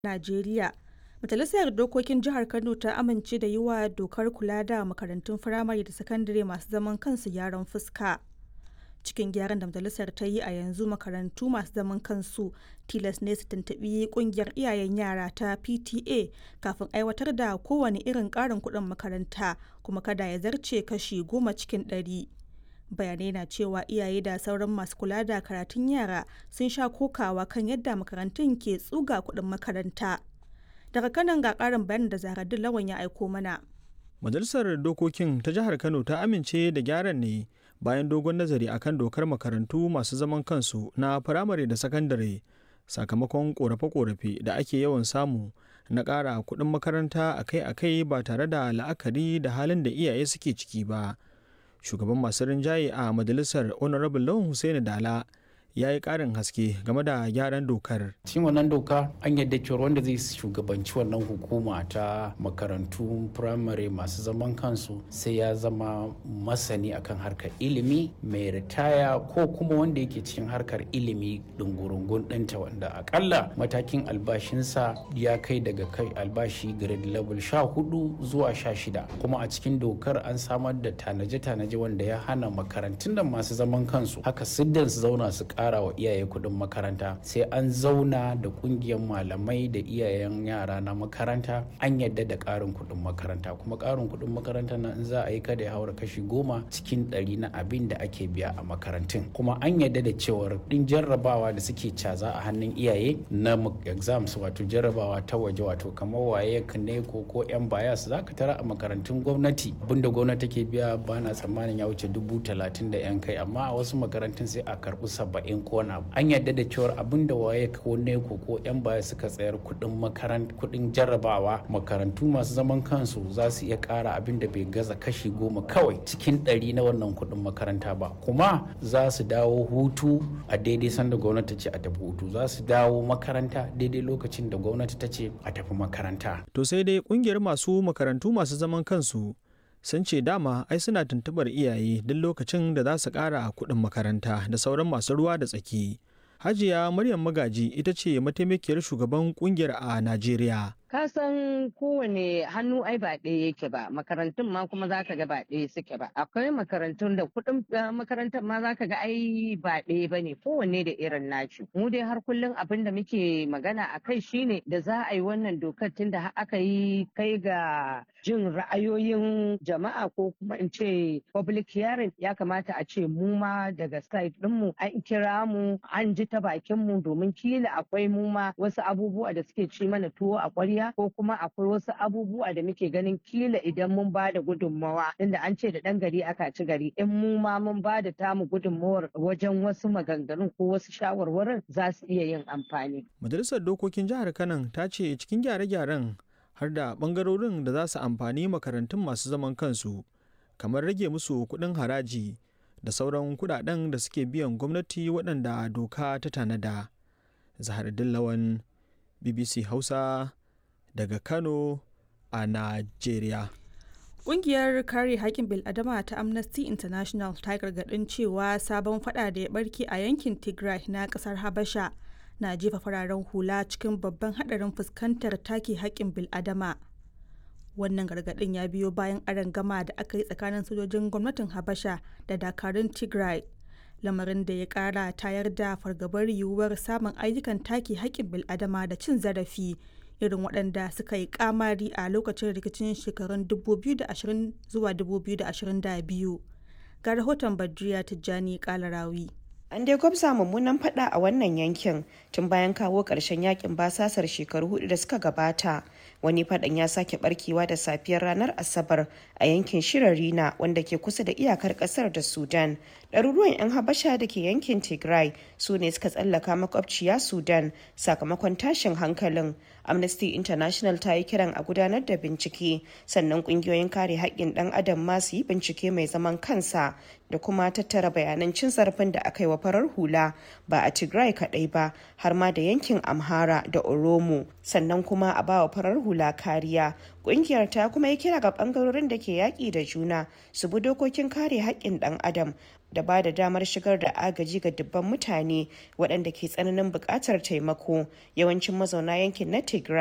Najeriya. Majalisar Dokokin Jihar Kano ta amince da yi wa dokar kula da makarantun firamare da sakandare masu zaman kansu gyaran fuska. Cikin gyaran da majalisar ta yi a yanzu makarantu masu zaman kansu tilas ne su tuntuɓi ƙungiyar iyayen yara ta PTA kafin aiwatar da kowane irin ƙarin kuɗin makaranta kuma kada ya zarce kashi goma cikin ɗari. Bayanai na cewa iyaye da sauran masu kula da karatun yara sun sha kokawa kan yadda makarantun ke tsuga kuɗin makaranta. Daga kanan ga ƙarin bayanin da Zahraddin Lawan ya aiko mana. Majalisar Dokokin ta Jihar Kano ta amince da gyaran ne bayan dogon nazari akan dokar makarantu masu zaman kansu na firamare da sakandare sakamakon korafe-korafe da ake yawan samu na ƙara kuɗin makaranta akai-akai ba tare da la'akari da halin da iyaye suke ciki ba. Shugaban masu rinjaye a majalisar Honorable Lawan Hussaini Dala ya yi ƙarin haske game da gyaran dokar. cikin wannan doka an yadda cewar wanda zai shugabanci wannan hukuma ta makarantu firamare masu zaman kansu sai ya zama masani akan harkar ilimi mai ritaya ko kuma wanda yake cikin harkar ilimi dungurungun ɗinta wanda akalla matakin albashinsa ya kai daga kai albashi grade level sha hudu zuwa sha shida kuma a cikin dokar an samar da tanaje-tanaje wanda ya hana makarantun da masu zaman kansu haka siddan su zauna su kara wa iyaye kuɗin makaranta sai an zauna da ƙungiyar malamai da iyayen yara na makaranta an yadda da ƙarin kuɗin makaranta kuma ƙarin kuɗin makaranta na in za a yi kada ya haura kashi goma cikin ɗari na abin da ake biya a makarantun kuma an yadda da cewar ɗin jarrabawa da suke caza a hannun iyaye na exams wato jarrabawa ta waje wato kamar waye ne ko ko yan bayas za ka tara a makarantun gwamnati abinda gwamnati take biya ba na tsammanin ya wuce dubu talatin da yan kai amma a wasu makarantun sai a karɓi saba'in ko na an yadda da cewar abin da waye ko ne ko ko yan baya suka tsayar kuɗin makarant kuɗin jarrabawa makarantu masu zaman kansu za su iya ƙara abin da bai gaza kashi goma kawai cikin ɗari na wannan kuɗin makaranta ba kuma za su dawo hutu a daidai sanda gwamnati ce a tafi hutu za su dawo makaranta daidai lokacin da gwamnati ta ce a tafi makaranta. To sai dai kungiyar masu makarantu masu zaman kansu sun ce dama ai suna tuntubar iyaye duk lokacin da za su ƙara kuɗin makaranta da sauran masu ruwa da tsaki. Hajiya Maryam Magaji ita ce mataimakiyar shugaban kungiyar a Najeriya. ka san kowane hannu ai ba ɗaya yake ba makarantun ma kuma za ka ga ba ɗaya suke ba akwai makarantun da kuɗin makarantar ma za ka ga ai ba ɗaya ba ne kowanne da irin naci mu dai har kullum abin da muke magana a kai shine da za a yi wannan dokar tun da aka yi kai ga jin ra'ayoyin jama'a ko kuma in ce public hearing ya kamata a ce mu ma daga side ɗinmu an kira mu an ji ta bakin mu domin kila akwai mu ma wasu abubuwa da suke ci mana tuwo a ƙwarya ko kuma akwai wasu abubuwa da muke ganin kila idan mun ba da gudunmawa inda an ce da ɗan gari aka ci gari in mu ma mun ba da tamu gudunmawar wajen wasu maganganun ko wasu shawarwarin za su iya yin amfani. Majalisar Dokokin Jihar Kano ta ce cikin gyare-gyaren har da ɓangarorin da za su amfani makarantun masu zaman kansu kamar rage musu kuɗin haraji da sauran kuɗaɗen da suke biyan gwamnati waɗanda doka ta tanada. Zahar Dillawan BBC Hausa daga Kano a Najeriya. Ƙungiyar kare haƙƙin bil'adama ta Amnesty International ta gargaɗin cewa sabon fada da ya barke a yankin Tigray na ƙasar Habasha na jefa fararen hula cikin babban haɗarin fuskantar take haƙƙin bil'adama. Wannan gargaɗin ya biyo bayan gama da aka yi tsakanin sojojin gwamnatin Habasha da dakarun Tigray. Lamarin da ya ƙara tayar da fargabar yiwuwar samun ayyukan take haƙƙin bil'adama da cin zarafi irin waɗanda suka yi kamari a lokacin rikicin shekarun 2020 zuwa 2022 ga rahoton badriya tijjani kalarawi An dai gwabza mummunan fada a wannan yankin tun bayan kawo ƙarshen yakin basasar shekaru hudu da suka gabata. Wani fadan ya sake barkewa da safiyar ranar Asabar a yankin Shirarina wanda ke kusa da iyakar ƙasar da Sudan. Ɗaruruwan 'yan Habasha da ke yankin Tigray su ne suka tsallaka makwabciya Sudan sakamakon tashin hankalin. Amnesty International ta yi kiran a gudanar da bincike sannan ƙungiyoyin kare haƙƙin ɗan adam ma su yi bincike mai zaman kansa da kuma tattara bayanan cin zarafin da aka yi wa farar hula ba a tigray kadai ba har ma da yankin amhara da oromo sannan kuma a bawa farar hula kariya kungiyar ta kuma yi kira ga bangarorin da ke yaƙi da juna su bi dokokin kare haƙƙin ɗan adam da ba da damar shigar da agaji ga dubban mutane waɗanda ke tsananin buƙatar taimako yawancin mazauna yankin na tigray